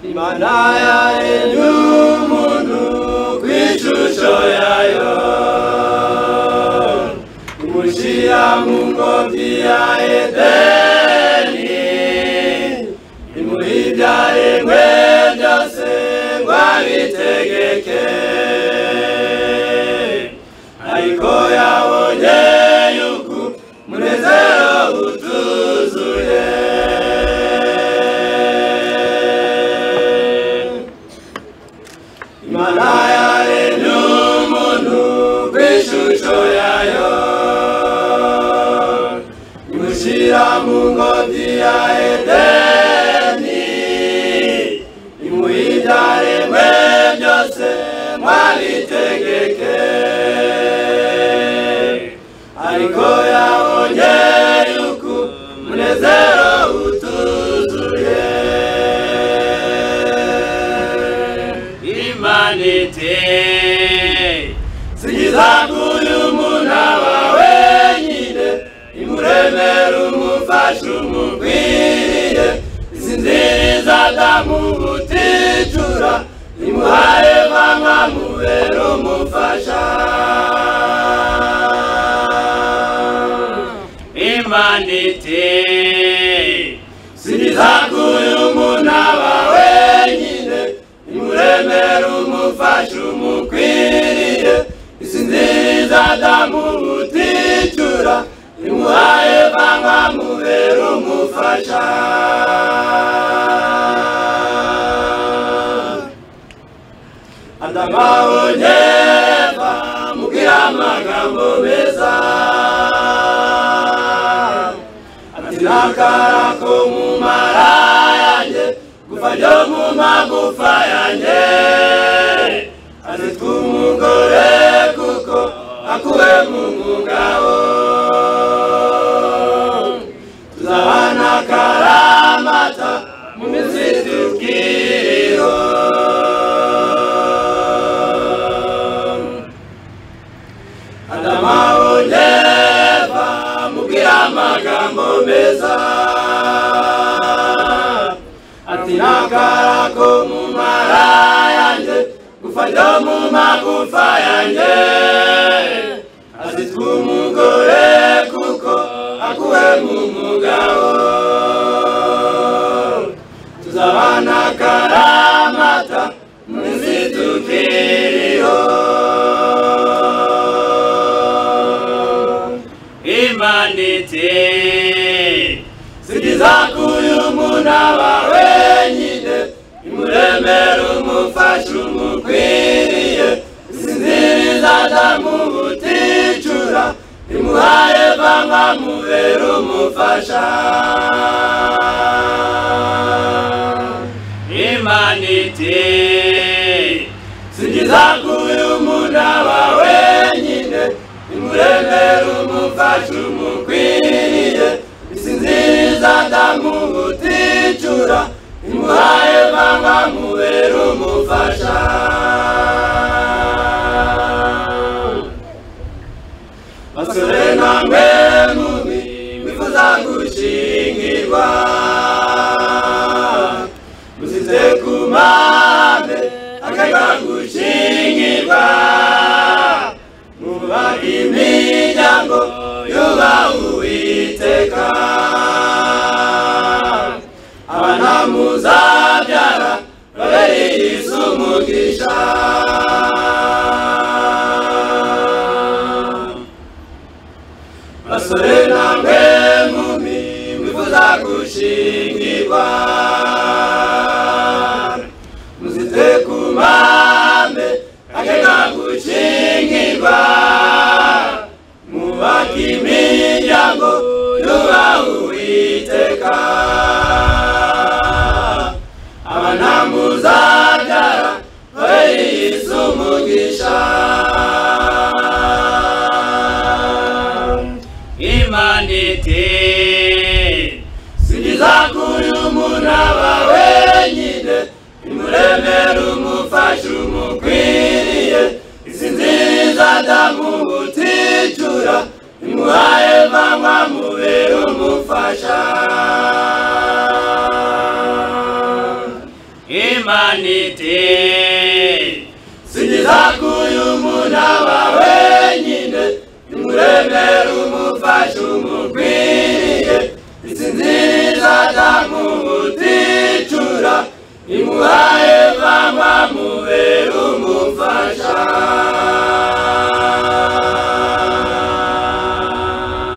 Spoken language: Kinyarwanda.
imana yaremye umuntu ku ishusho yayo imushyira mu ngobyi ya edeni imuha ibyaremwe byose ngo abitegeke ariko yabonye yuko umunezero utuzuye imana yaremye umuntu ku ishusho yayo imushyira mu ngobyi ya edeni imuha ibyaremwe byose mwabitegeke ariko yabonye yuko umunezero utuzuye imana iti sigiza uyu muna wawe nyine imuremere umufashe umukwiriye isinziriza adamu uticura imuhaye mama mubera umufasha imana iti sinizaguye umuntu aba wenyine imuremera umufasha umukwiriye isinziriza adamu uticura imuhaye mama mubera umufasha adamu abonye eva mubwira amagambo meza ati nakara ko mu mara yanjye gufa ryo mu magufa yanjye ati tw'umugore kuko akuwe mu mugabo tuzabana karamata mu minsi tubwiriho adama onyeva mubwira amagambo meza ati nakara ko mu mara yanjye gufa ryo mu magufa yanjye azi tw'umugore kuko akuwe mu mugabo tuzabana karamata mu minsi tukiriho imana iti sigiza kuyu muntu aba wenyine imuremere umufashe umukwiriye isinziriza adamu uticura imuhaye mama mubera umufasha imana iti sigiza kuyu muntu aba wenyine imuremere umufasha umukwiriye isinziriza adamu uticura imuhaye mama mubera umufasha basore namwe mubi mwifuza gushingirwa musize ku mpande akajya gushingirwa muba imiryango yuba uwiteka abana muzabyara babereye isi umugisha basore namwe mumi mwifuza gushingirwa muzite ku mpande akeka gukingirwa mubaka imiryango yubaha uwiteka imanite singiza kuyu muna wawe nyine nimuremere umufashe umukwiriye isinziriza atamubuticura imuha